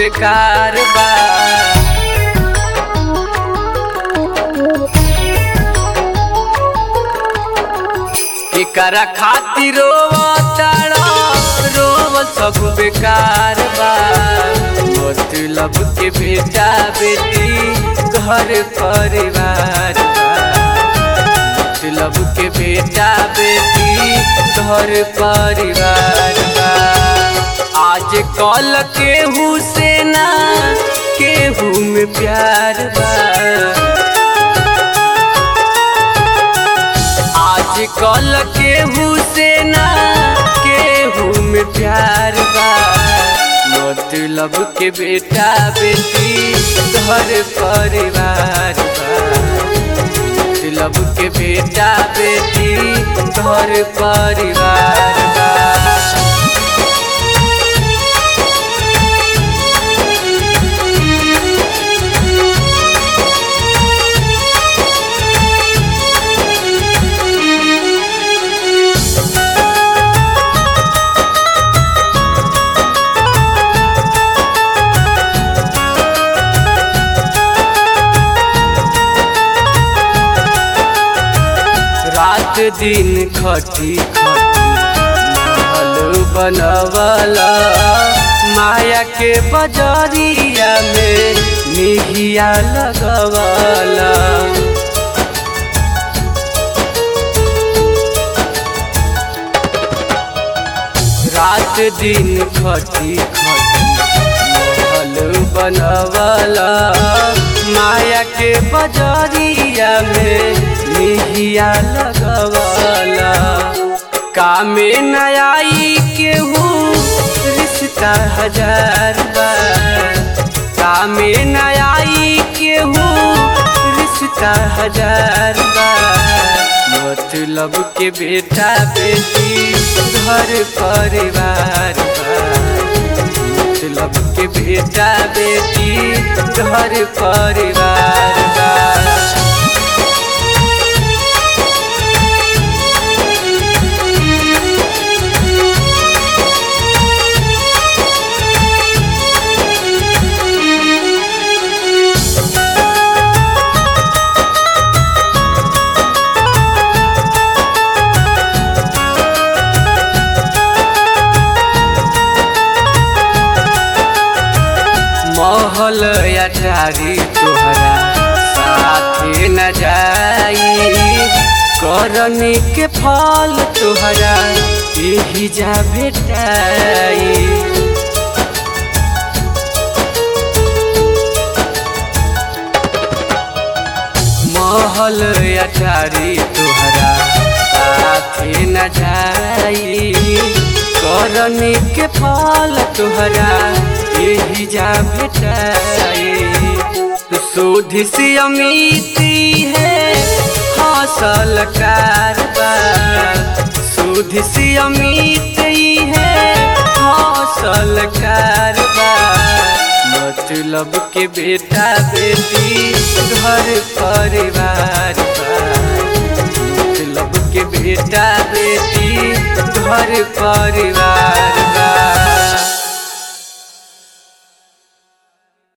बेकार बा एकरा खातिर रोवताड़ा रोवल सब बेकार बा मतलब के बेटा बेटी घर परिवार बा मतलब के बेटा बेटी घर परिवार बा आज कल केहू से ना केहू में प्यार बा आज कल केहू से ना केहू में प्यार बा मतलब के बेटा बेटी घर परिवार बा मतलब के बेटा बेटी घर परिवार बा रात दिन खटी खटी महल बनवला माया के बजरिया में निहिया लगवला रात दिन खटी खटी महल बनवला माया के बजरिया में निहिया लगवला कामे नयाई केहू रिश्ता हजार बार कामे नयाई केहू रिश्ता हजार बार मतलब के बेटा बेटी घर परिवार बा मतलब के बेटा बेटी घर परिवार बा महल अटारी तोहरा साथे न जाई करनी के फल तोहरा यही जा बेटाई महल अटारी तोहरा साथे न जाई करनी के फल तोहरा यही जा बेटाई शोध से अमिती है हासल कारबार शोध से अमित है हासल कारबार मतलब के बेटा बेटी घर परिवार बा मतलब के बेटा बेटी घर परिवार